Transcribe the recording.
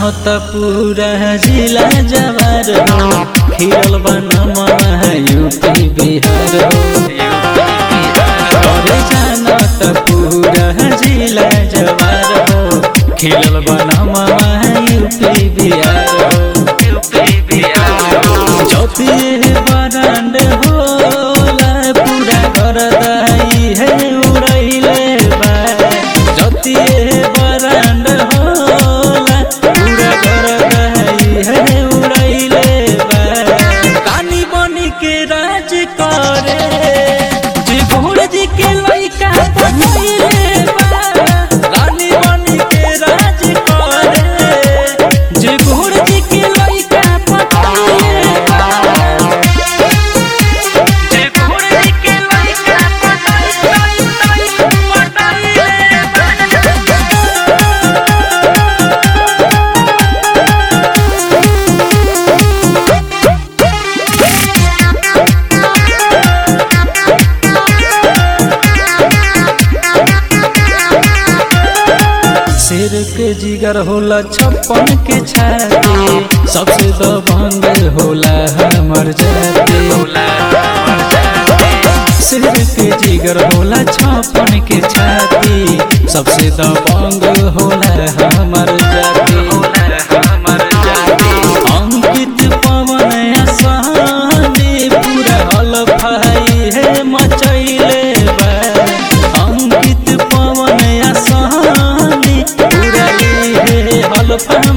त पूरा जिला जवार हो खिरल बनम यूपी बिहार हो अरे जान त पूरा जिला जवार हो खिरल बनम यूपी बिहार हो यूपी बिहार हो चौथी बरांड होला पूरा घर दही है उड़ैले बा जति बरांड होला पूरा घर दही है उड़ैले बा कानी बनी के राज करे जी घोड़ जी के लइका पटैले बा रानी बनी के राज करे जी घोड़ जी के लइका पटैले बा जे घोड़े के लइका पटाई पटाई पटाई शेर के जिगर होला छप्पन के छाती सबसे दबंग होला हमर जाति शेर के जिगर होला छप्पन के छाती सबसे दबंग होला हमर जाति अंकित पवन आसानी पूरा हलफाई है मचैले बा अंकित पवन आसानी पूरा है हलफाई